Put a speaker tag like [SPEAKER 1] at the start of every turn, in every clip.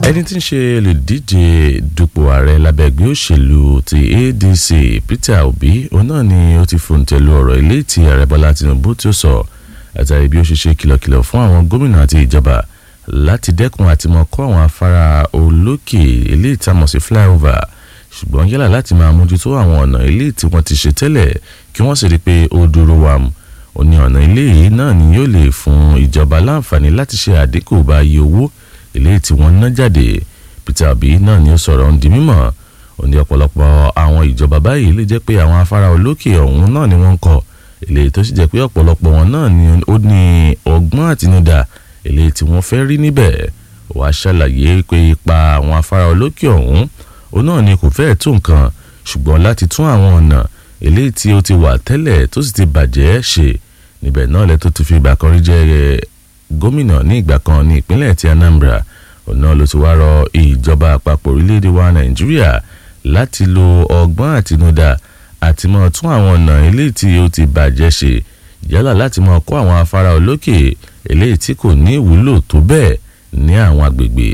[SPEAKER 1] ẹni tí ń ṣe olùdíje dupò ààrẹ lábẹ́ ẹgbẹ́ òṣèlú ti adc peter obi òun náà ni ó ti fòǹtẹ̀lù ọ̀rọ̀ ilé tí ààrẹ bọ́lá tinubu tó sọ àtàrí bí ó ṣe ṣe kìlọ̀kìlọ̀ fún àwọn gómìnà àti ìjọba láti dẹ́kun àti mọ kọ́ àwọn afárá olókè ilé ìtamọ̀ sí flyover ṣùgbọ́n yálà láti máa mójútó àwọn ọ̀nà ilé tí wọ́n ti ṣe tẹ́lẹ̀ kí wọ́n sì rí i pé ó dúró wàm ó ní ọ̀nà ilé yìí náà ni yóò lè fún ìjọba láǹfààní láti ṣe àdínkù bá iye owó ilé tí wọ́n ná jáde peter obi náà ni ó sọ̀rọ̀ ń di mímọ̀ ó ní ọ̀pọ̀lọpọ̀ àwọn ìjọba báyìí lè jẹ́ pé àwọn afárá olókè ọ̀hún náà ni wọ́n ń kọ́ ilé tó sì jẹ́ pé ọ̀pọ̀lọpọ̀ wọn náà ni ó ní ọgbọ́n àtinúdá ilé tí wọ́n fẹ́ rí níbẹ̀ wàá ṣàlàyé pé ipa àwọn afárá olókè ọ̀hún òun náà ni kò fẹ́ẹ̀ tó nǹkan ṣùgbọ́n láti tún àwọn ọ̀nà ilé tí ó ti wà tẹ́lẹ̀ tó sì ti bàjẹ́ ṣe níbẹ̀ náà lẹ́ tó ti fi ìgbà kan rí jẹ́ gómìnà ní ìgbà kan ní ìpínlẹ̀ ti anambra òun náà ló ti wá rọ ìjọba àpapọ̀ orílẹ̀-èdè wa nàìjíríà láti lo ọgbọ́n àtinúdá àti mọ́ tún àwọn ọ̀nà ilé tí ó ti bàjẹ́ ṣe yálà láti mọ́ kọ́ àwọn afárá olókè eléyìí tí kò ní ìwúlò tó bẹ́ẹ̀ ní àwọn agbègbè.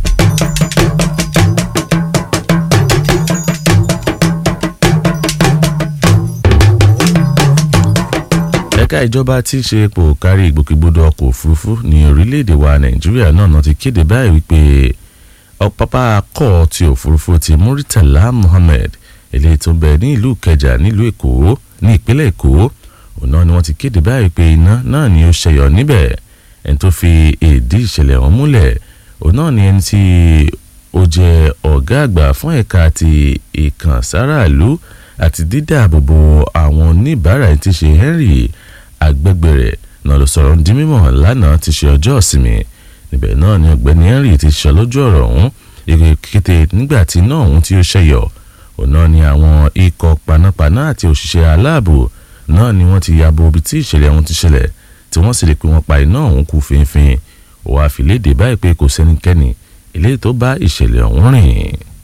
[SPEAKER 1] ẹ̀ka ìjọba tí í ṣe epo kárí ìgbòkègbodò ọkọ̀ òfurufú ní orílẹ̀-èdè wa nàìjíríà náà náà ti kéde báyìí wípé pápá akọ́ ti òfurufú ti muritala muhammed eléyìí tó ń bẹ ní ìlú kẹjà nílùú èkó ní ìpínlẹ̀ èkó òun náà ni wọ́n ti kéde báyìí pé iná náà ni ó ṣẹyọ níbẹ̀ ẹni tó fi èdè ìṣẹ̀lẹ̀ ọ̀hún múlẹ̀ òun náà ni ẹni tí ó jẹ́ ọ̀gá àgbà fún ẹ̀ka ti ìkànsáráàlú àti dídáàbòbò àwọn oníbàárà ẹni tí ṣe henry agbẹ́gbẹ̀rẹ̀ náà ló sọ̀rọ̀ di mímọ̀ lánàá ti ṣe ọjọ́ ìsinmi níbẹ̀ náà ni ọ̀gbẹ́ni henry ti sọ lójú ọ̀rọ̀ ọ̀hún èrè kété nígbà tí iná ọ̀hún tí ó ṣẹ̀yọ̀ òun náà ni àwọn ikọ̀ panápaná àti òṣìṣẹ́ aláàbò náà ni wọ́n ti yabo ibi tí ìṣẹ̀lẹ̀ ọ̀hún ti ṣẹlẹ̀ tí wọ́n sì rí pé wọ́n pa iná ọ̀hún kú fínfín òwò àfilédè báyìí pé kò sẹ́nikẹ́ni eléyìí tó bá ìṣẹ̀lẹ̀ ọ̀hún rìn.